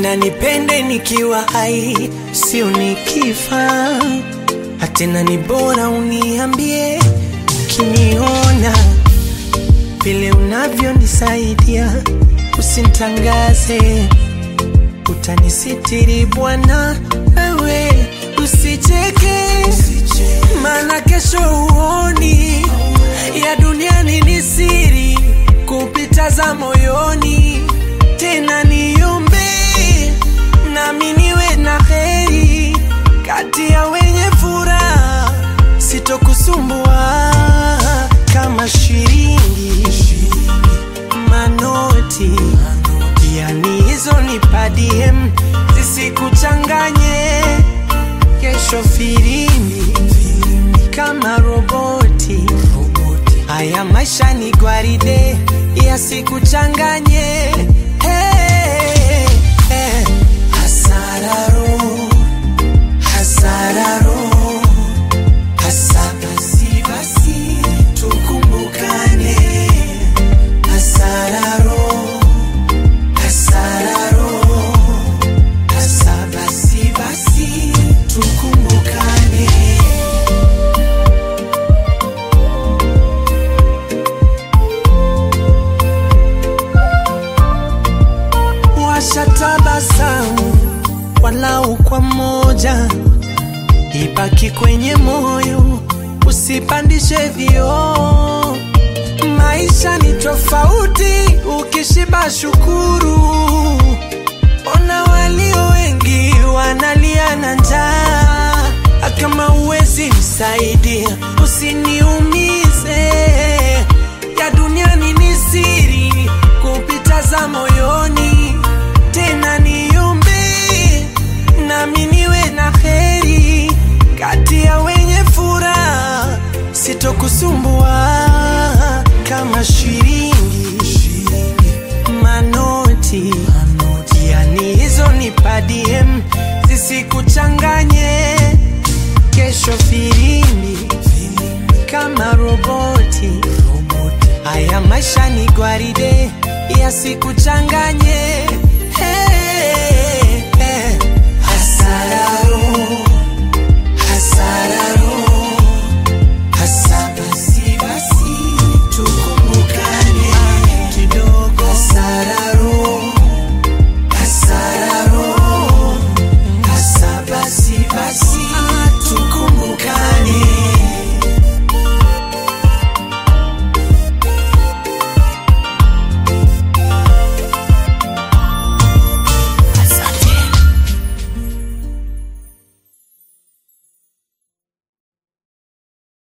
napenda nipende nikiwa hai, sio nikifa. Hatena ni bora uniambie ukiniona vile unavyonisaidia, usintangaze, utanisitiri Bwana, wewe usicheke, maana kesho uoni ya duniani ni siri kupita za moyoni. Tena niombe nami niwe na heri kati ya wenye furaha, sitokusumbua kama shilingi manoti, yani hizo ni padiem, zisikuchanganye kesho firimbi kama roboti. Haya maisha ni gwaride, yasikuchanganye. Hey, hey. Hasararo, hasararo, hasa basi basi tukumbukane. Hasararo, hasararo, hasa basi basi tukumbukane. washatabasamu walau kwa moja, ibaki kwenye moyo, usipandishe vioo. Maisha ni tofauti, ukishiba shukuru. Ona walio wengi wanalia na njaa, kama uwezi msaidia, usiniumize. Ya duniani ni siri kupita za moyoni, tena niombe nami niwe na heri kati ya wenye furaha, sitokusumbua kama shilingi manoti, yani hizo ni padiem, zisikuchanganye kesho filimbi kama roboti. Haya maisha ni gwaride, yasikuchanganye. Hey.